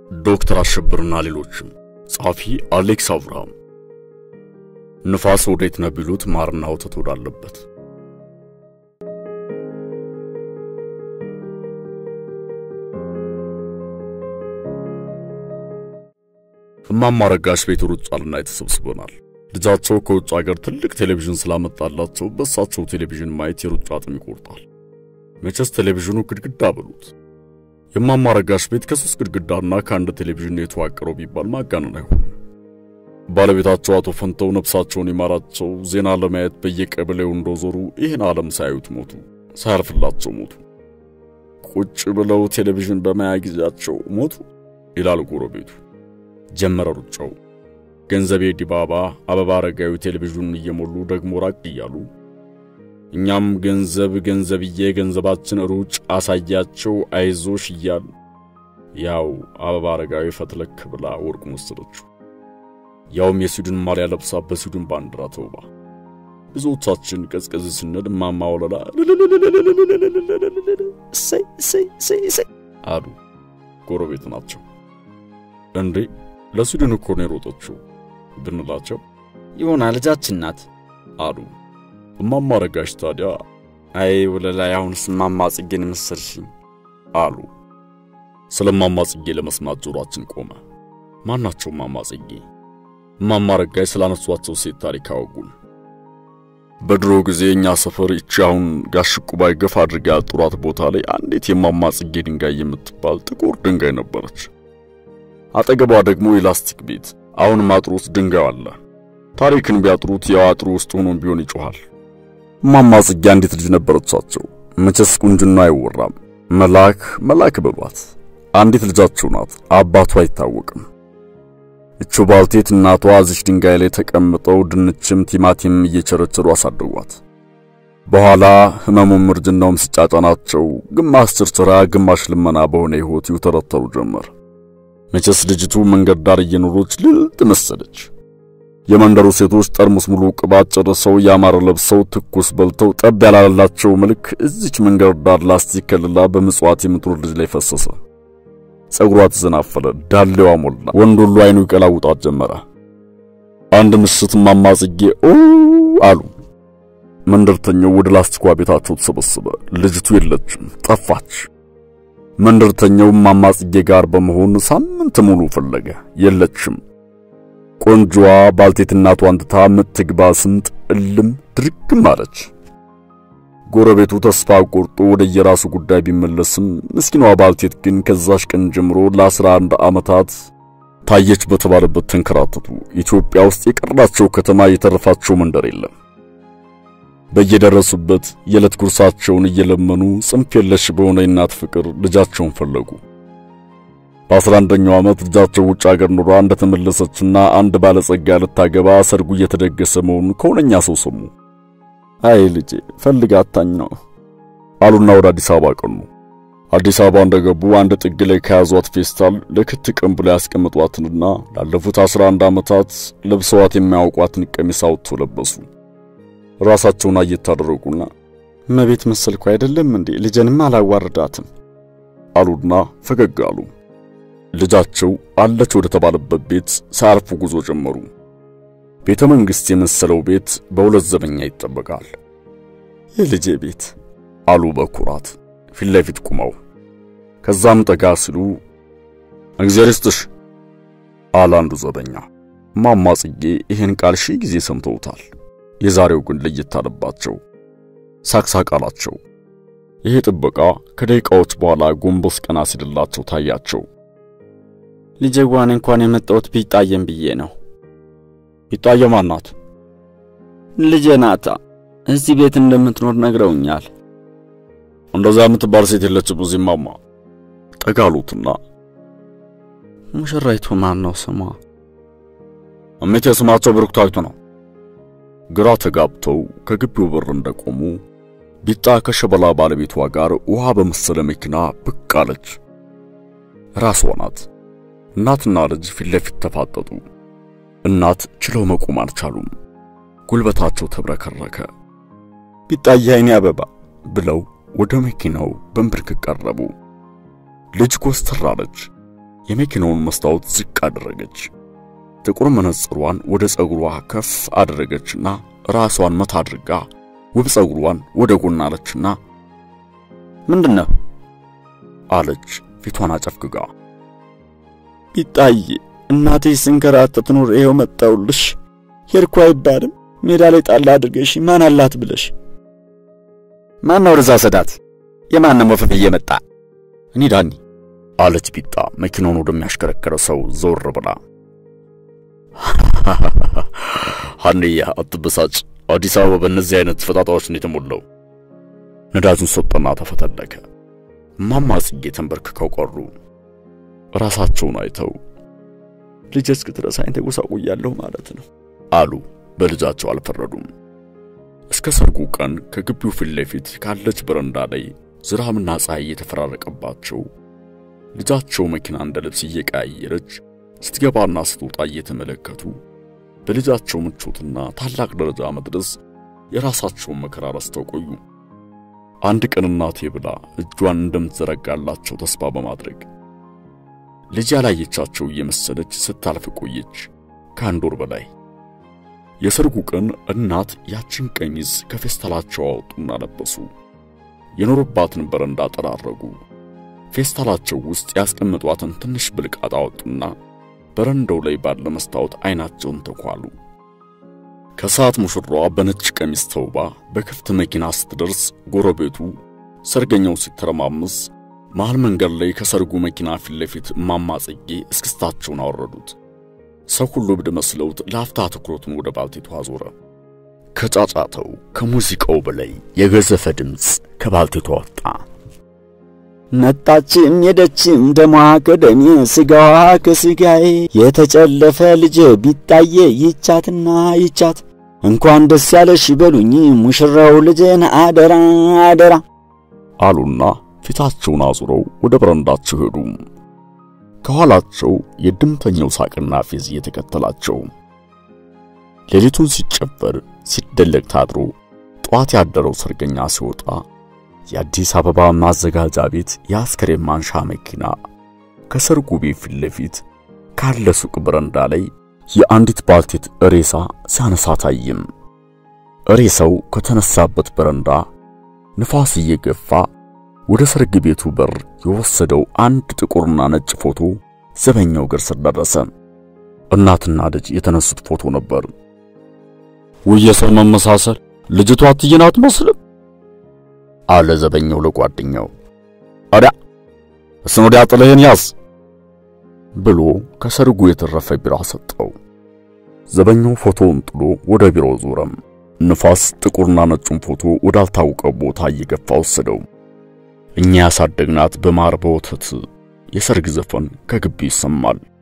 ዶክተር አሸብርና ሌሎችም። ጸሐፊ አሌክስ አብርሃም። ንፋስ ወዴት ነው ቢሉት ማርና ወተት ወዳለበት። እማማ ረጋሽ ቤት ሩጫ ልናይ ተሰብስበናል። ልጃቸው ከውጭ ሀገር ትልቅ ቴሌቪዥን ስላመጣላቸው በእሳቸው ቴሌቪዥን ማየት የሩጫ አጥም ይቆርጣል። መቼስ ቴሌቪዥኑ ግድግዳ በሉት። የእማማ ረጋሽ ቤት ከሶስት ግድግዳና ከአንድ ቴሌቪዥን የተዋቀረው ቢባል ማጋነን አይሆንም። ባለቤታቸው አቶ ፈንተው ነፍሳቸውን ይማራቸው ዜና ለማየት በየቀበሌው እንደዞሩ ይህን ዓለም ሳያዩት ሞቱ፣ ሳያልፍላቸው ሞቱ። ቁጭ ብለው ቴሌቪዥን በማያ ጊዜያቸው ሞቱ ይላል ጎረቤቱ። ጀመረ ሩጫው። ገንዘቤ ዲባባ፣ አበባ አረጋዊ ቴሌቪዥኑን እየሞሉ ደግሞ ራቅ እያሉ እኛም ገንዘብ ገንዘብዬ ገንዘባችን ሩጭ አሳያቸው አይዞሽ እያል ያው አበባ አረጋዊ ፈትለክ ብላ ወርቁን ወሰደችው። ያውም የስዊድን ማሊያ ለብሳ በስዊድን ባንዲራ ተውባ። ብዙዎቻችን ቀዝቀዝ ስንል እማማ ወለላ እሰይ እሰይ እሰይ እሰይ አሉ። ጎረቤት ናቸው። እንዴ ለስዊድን እኮ ነው የሮጠችው ብንላቸው ይሆና ልጃችን ናት አሉ። እማማ ረጋሽ ታዲያ አይ ወለላ አሁንስ እማማ ጽጌን መሰልሽኝ አሉ። ስለ እማማ ጽጌ ለመስማት ጆሮአችን ቆመ። ማናቸው እማማ ጽጌ? እማማ ረጋሽ ስላነሷቸው ሴት ታሪክ አወጉን። በድሮ ጊዜ እኛ ሰፈር ይቺ አሁን ጋሽ ቁባይ ገፋ አድርጋ ያጡራት ቦታ ላይ አንዲት የእማማ ጽጌ ድንጋይ የምትባል ጥቁር ድንጋይ ነበረች። አጠገቧ ደግሞ የላስቲክ ቤት፣ አሁንም አጥሩ ውስጥ ድንጋዩ አለ። ታሪክን ቢያጥሩት ያው አጥሩ ውስጥ ሆኖም ቢሆን ይጮሃል። እማማ ጽጌ አንዲት ልጅ ነበረቻቸው። መቼስ ቁንጅና አይወራም። መልአክ መልአክ በሏት። አንዲት ልጃቸው ናት። አባቷ አይታወቅም። እቹ ባልቴት እናቷ እዚች ድንጋይ ላይ ተቀምጠው ድንችም ቲማቲምም እየቸረቸሩ አሳደጓት። በኋላ ህመሙም እርጅናውም ሲጫጫናቸው ግማሽ ችርችራ ግማሽ ልመና በሆነ ሕይወት ይውተረተሩ ጀመር። መቼስ ልጅቱ መንገድ ዳር እየኖሮች ልልጥ መሰለች። የመንደሩ ሴቶች ጠርሙስ ሙሉ ቅባት ጨርሰው ያማረ ለብሰው ትኩስ በልተው ጠብ ያላላቸው መልክ እዚች መንገድ ዳር ላስቲክ ከልላ በምጽዋት የምትኖር ልጅ ላይ ፈሰሰ። ጸጉሯ ተዘናፈለ፣ ዳሌዋ ሞላ፣ ወንድ ሁሉ አይኑ ይቀላውጣት ጀመረ። አንድ ምሽት እማማ ጽጌ ኦ አሉ። መንደርተኛው ወደ ላስቲኳ ቤታቸው ተሰበሰበ። ልጅቱ የለችም፣ ጠፋች። መንደርተኛው እማማ ጽጌ ጋር በመሆን ሳምንት ሙሉ ፈለገ፣ የለችም። ቆንጆዋ ባልቴት እናቷን ትታ ምትግባ ስምጥ እልም ድርግም አለች። ጎረቤቱ ተስፋ ቆርጦ ወደ የራሱ ጉዳይ ቢመለስም ምስኪኗ ባልቴት ግን ከዛሽ ቀን ጀምሮ ለአስራ አንድ ዓመታት ታየች በተባለበት ተንከራተቱ። ኢትዮጵያ ውስጥ የቀራቸው ከተማ የተረፋቸው መንደር የለም። በየደረሱበት የዕለት ጉርሳቸውን እየለመኑ ጽንፍ የለሽ በሆነ የእናት ፍቅር ልጃቸውን ፈለጉ። በአስራ አንደኛው ዓመት ልጃቸው ውጭ አገር ኑሯ እንደተመለሰችና አንድ ባለጸጋ ልታገባ ሰርጉ እየተደገሰ መሆኑን ከሆነኛ ሰው ሰሙ። አይ ልጄ ፈልጋታኝ ነው አሉና ወደ አዲስ አበባ ቀኑ። አዲስ አበባ እንደገቡ አንድ ጥግ ላይ ከያዟት ፌስታል ለክት ቀን ብላ ያስቀምጧትንና ላለፉት 11 ዓመታት ለብሰዋት የማያውቋትን ቀሚስ አውጥተው ለበሱ። ራሳቸውን አየት አደረጉና እመቤት መሰልኩ አይደለም እንዴ ልጄንም አላዋርዳትም አሉና ፈገግ አሉ። ልጃቸው አለች ወደ ተባለበት ቤት ሳያርፉ ጉዞ ጀመሩ። ቤተ መንግሥት የመሰለው ቤት በሁለት ዘበኛ ይጠበቃል። የልጄ ቤት አሉ በኩራት ፊት ለፊት ቁመው። ከዛም ጠጋ ሲሉ እግዚአብሔር ይስጥሽ አለ አንዱ ዘበኛ። እማማ ጽጌ ይህን ቃል ሺህ ጊዜ ሰምተውታል። የዛሬው ግን ለየት አለባቸው። ሳቅሳቅ አላቸው። ይሄ ጥበቃ ከደቂቃዎች በኋላ ጎንበስ ቀና ሲልላቸው ታያቸው። ልጄዋን እንኳን የመጣሁት ቢጣየም ብዬ ነው። ቢጣየ ማን ናት? ልጄ ናታ። እዚህ ቤት እንደምትኖር ነግረውኛል። እንደዛ የምትባል ሴት የለችም እዚህ እማማ። ጠጋ አሉትና ሙሽራይቱ ማን ነው ስሟ? እሜቴ ስማቸው ብሩክታዊት ነው። ግራ ተጋብተው ከግቢው በር እንደቆሙ ቢጣ ከሸበላ ባለቤቷ ጋር ውሃ በመሰለ መኪና ብቅ አለች። ራሷ ናት። እናትና ልጅ ፊት ለፊት ተፋጠጡ። እናት ችለው መቆም አልቻሉም። ጉልበታቸው ተብረከረከ። ቢጣዬ አይኔ አበባ ብለው ወደ መኪናው በንብርክክ ቀረቡ። ልጅ ኮስተር አለች። የመኪናውን መስታወት ዝቅ አደረገች። ጥቁር መነጽሯን ወደ ጸጉሯ ከፍ አደረገችና ራሷን መታ አድርጋ ውብ ጸጉሯን ወደ ጎን አለችና ምንድን ነው አለች ፊቷን አጨፍግጋ። ቢጣዬ እናቴ ስንከራተት ኑር ይኸው መጣውልሽ። ሄድኩ አይባልም ሜዳ ላይ ጣል አድርገሽ ማን አላት ብለሽ ማን ነው ርዛ ሰዳት? የማንም ወፈፍ እየመጣ እኔ ዳኒ አለች ቢጣ መኪናውን ወደሚያሽከረከረ ሰው ዘወር ብላ። ሀንዬ አትበሳጭ፣ አዲስ አበባ በእነዚህ አይነት ፈጣጣዎች ነው የተሞላው። ነዳጁን ሰጠና ተፈተለከ። እማማ ጽጌ ተንበርክከው ቀሩ። ራሳቸውን አይተው ልጅ እስክትረሳኝ ተጎሳቁያለሁ ማለት ነው አሉ። በልጃቸው አልፈረዱም። እስከ ሰርጉ ቀን ከግቢው ፊት ለፊት ካለች በረንዳ ላይ ዝናብና ፀሐይ እየተፈራረቀባቸው ልጃቸው መኪና እንደ ልብስ እየቀያየረች ስትገባና ስትወጣ እየተመለከቱ በልጃቸው ምቾትና ታላቅ ደረጃ መድረስ የራሳቸውን መከራ ረስተው ቆዩ። አንድ ቀን እናቴ ብላ እጇን እንደምትዘረጋላቸው ተስፋ በማድረግ ልጅ ያላየቻቸው እየመሰለች ስታልፍ ቆየች ከአንድ ወር በላይ። የሰርጉ ቀን እናት ያችን ቀሚስ ከፌስታላቸው አወጡና ለበሱ። የኖሩባትን በረንዳ ጠራረጉ። ፌስታላቸው ውስጥ ያስቀምጧትን ትንሽ ብልቃጥ አወጡና በረንዳው ላይ ባለ መስታወት አይናቸውን ተኳሉ። ከሰዓት ሙሽራዋ በነጭ ቀሚስ ተውባ በክፍት መኪና ስትደርስ ጎረቤቱ ሰርገኛው ሲተረማምስ መሃል መንገድ ላይ ከሰርጉ መኪና ፊት ለፊት እማማ ጽጌ እስክስታቸውን አወረዱት። ሰው ሁሉ እብድ መስለውት ለአፍታ ትኩረቱን ወደ ባልቴቷ አዞረ። ከጫጫተው ከሙዚቃው በላይ የገዘፈ ድምፅ ከባልቴቷ ወጣ። መጣችም ሄደችም ደሟ ከደሜ ስጋዋ ከስጋዬ የተጨለፈ ልጅ ቢጣዬ ይቻትና ይቻት እንኳን ደስ ያለሽ በሉኝ ሙሽራው ልጅን አደራ አደራ አሉና ፊታቸውን አዙረው ወደ በረንዳቸው ሄዱ። ከኋላቸው የድምተኛው ሳቅና ፌዝ እየተከተላቸው ሌሊቱን ሲጨፈር ሲደለቅ ታድሮ ጠዋት ያደረው ሰርገኛ ሲወጣ የአዲስ አበባ ማዘጋጃ ቤት የአስከሬን ማንሻ መኪና ከሰርጉ ቤት ፊት ለፊት ካለ ሱቅ በረንዳ ላይ የአንዲት ባልቴት ሬሳ ሲያነሳ ታይም። ሬሳው ከተነሳበት በረንዳ ንፋስ እየገፋ ወደ ሰርግ ቤቱ በር የወሰደው አንድ ጥቁርና ነጭ ፎቶ ዘበኛው እግር ስር ደረሰ። እናትና ልጅ የተነሱት ፎቶ ነበር። ውየ ሰው መመሳሰል ልጅቷ እትዬን አትመስልም አለ ዘበኛው ለጓደኛው አዳ እሱን ወዲያ ጥልህን ያዝ ብሎ ከሰርጉ የተረፈ ቢራ ሰጠው። ዘበኛው ፎቶውን ጥሎ ወደ ቢሮው ዞረም። ንፋስ ጥቁርና ነጩን ፎቶ ወዳልታወቀ ቦታ እየገፋ ወሰደው። እኛ ያሳደግናት በማር በወተት የሰርግ ዘፈን ከግቢ ይሰማል።